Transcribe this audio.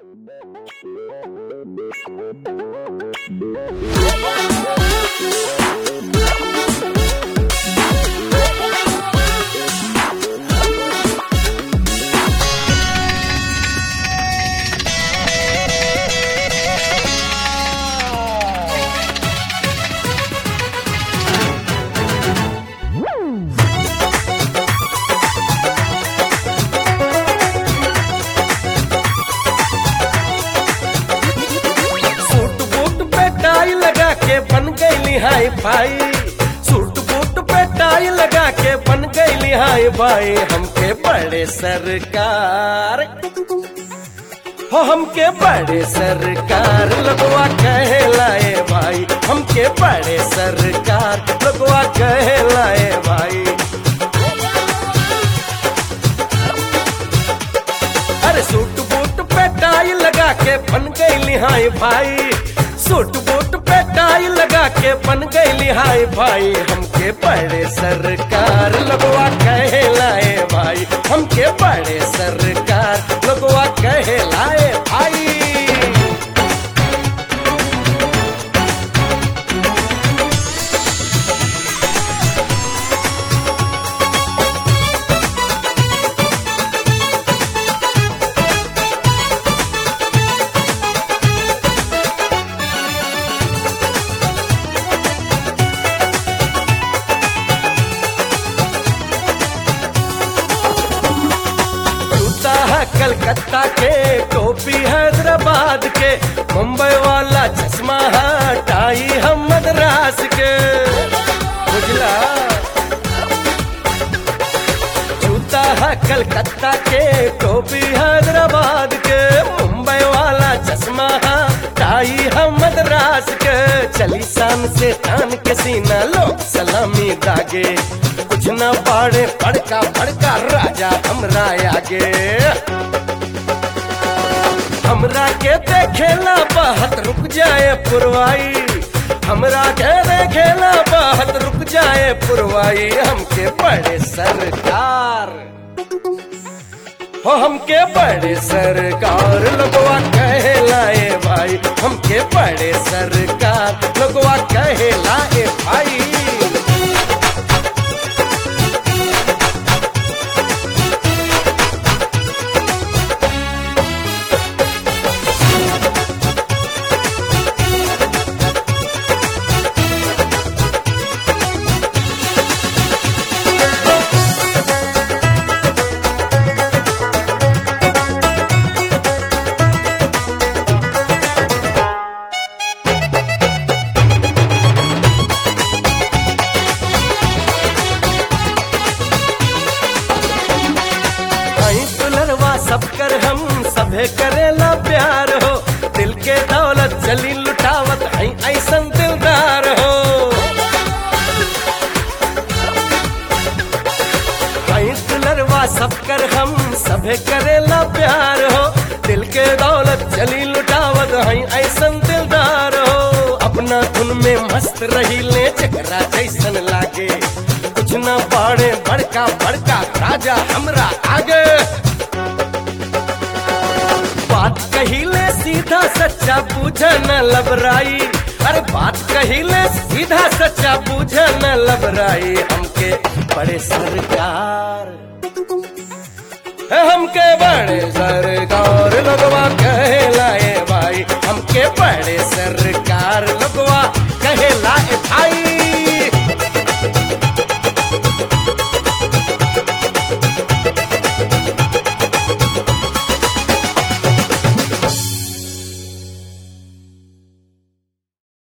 suit boot पे टाई लगा के बन गई हाई भाई सूट बूट पे टाई लगा के बन गई हाई भाई हमके बड़े सरकार हो हमके बड़े सरकार लगवा कहे लाए भाई हमके बड़े सरकार लगवा कहे लाए भाई अरे सूट बूट पे टाई लगा के बन गई लिहाई भाई सूट बूट पे टाई लगा के बन गई लिहाई भाई हमके बड़े सरकार लगवा कहे लाए भाई हमके बड़े सरकार लगवा कहे लाए भाई जूता है कलकत्ता के टोपी हैदराबाद के मुंबई वाला चश्मा है टाई है मद्रास के बुझला जूता है कलकत्ता के टोपी हैदराबाद के मुंबई वाला चश्मा है टाई है मद्रास के चली शान से तान के सीना लोग सलामी दागे कुछ न पाड़े पड़का पड़का राजा हमरा आगे हमरा के देखेला बहत रुक जाए पुरवाई हमरा के देखेला बहत रुक जाए पुरवाई हमके बड़े सरकार हो हमके बड़े सरकार लगवा कहे लाए भाई हमके बड़े सरकार लगवा कहे लाए भाई आई दुलरवा सब कर हम सभे करेला प्यार हो दिल के दौलत चली लुटावत आई ऐसन दिलदार हो आई दुलरवा सब कर हम सभे करेला प्यार हो दिल के दौलत चली लुटावत आई ऐसन दिलदार हो अपना धुन में मस्त रही ले चकरा जैसन लागे कुछ न पाड़े बड़का बड़का राजा हमरा आगे बात कहिले सीधा सच्चा पूछ न लबराई अरे बात कहिले सीधा सच्चा पूछ न लबराई हमके बड़े सरकार हमके बड़े सरकार लगवा